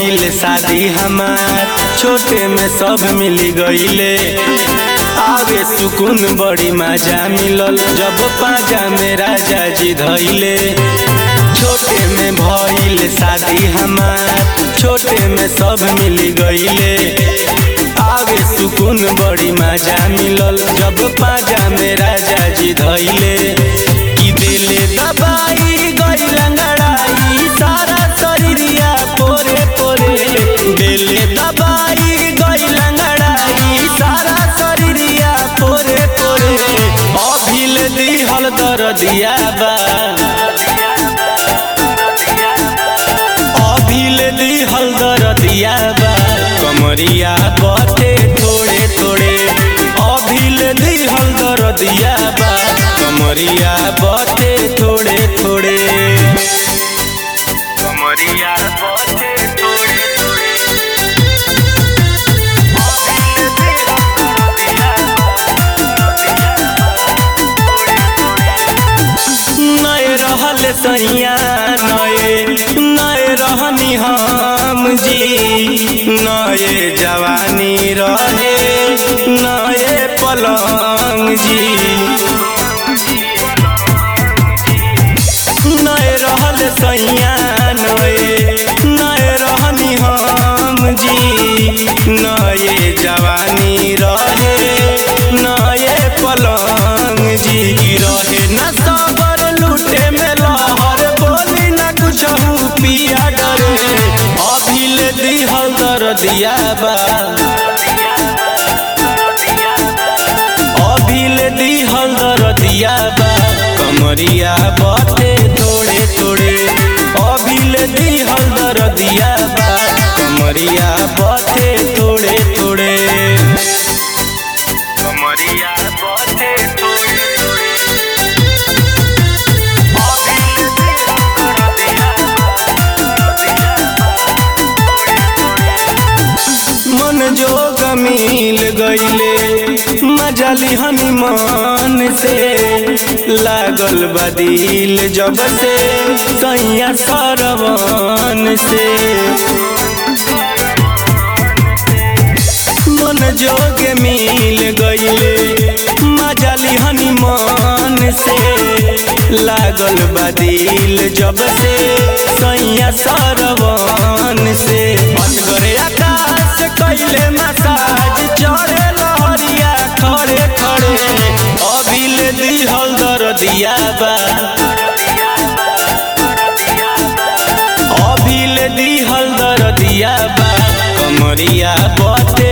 भइल शादी हमार छोटे में सब मिली गईले आगे सुकून बड़ी मजा मिलल जब पाजा में राजा जी धैले छोटे में भइल शादी हमार छोटे में सब मिली गईले आगे सुकून बड़ी मजा मिलल जब पाजा में राजा जी धैले कि दिले दबाई गई लंगड़ाई सारा शरीरिया पोरे पोरे दिले दबाई गई लंगड़ाई सारा शरीरिया पोरे पोरे अभिल दिहल दरदिया बा अभिल दिहल दरदिया बा कमरिया बटे थोड़े थोड़े अभिल दिहल दरदिया बा कमरिया बटे थोड़े थोड़े कमरिया बटे थोड़े थोड़े नए रहल सैया नए नए रहनी हम जी नए जवानी रहे नए पलंग जी नए रहल सैया नए नए रहनी हम जी नए जवानी रहे नए पलंग जी रहे न सबर लूटे में लहर बोली न कुछ पिया डरे अभिल दिहल दर दिया बा अभिल दिहल दर दिया बा कमरिया बटे थोड़े थोड़े अभिल दिहल दर दिया बा कमरिया बटे थोड़े थोड़े कमरिया बटे थोड़े थोड़े मन जोग मिल गईले मजा लिहनी मन से लागल बदिल जब से सैया सरवन से मन जोग मिल गईले मजा लिहनी मन से लागल बदिल जब से सैया सरवन से असगरे आकाश कैले मसाज चढ़े लहरिया खड़े खड़े अभिल दिहल दर दिया बा अभिल दिहल दर दिया बा कमरिया बटे